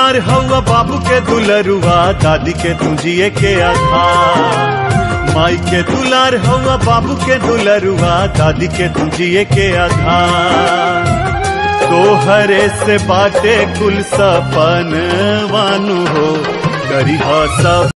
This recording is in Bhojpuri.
दुलार हवा बाबू के दुलरुआ दादी के तुझिए के आधार माई के दुलार हवा बाबू के दुलरुआ दादी के तुझिए के आधार तोहरे से बाटे कुल सपन वानु हो करी सब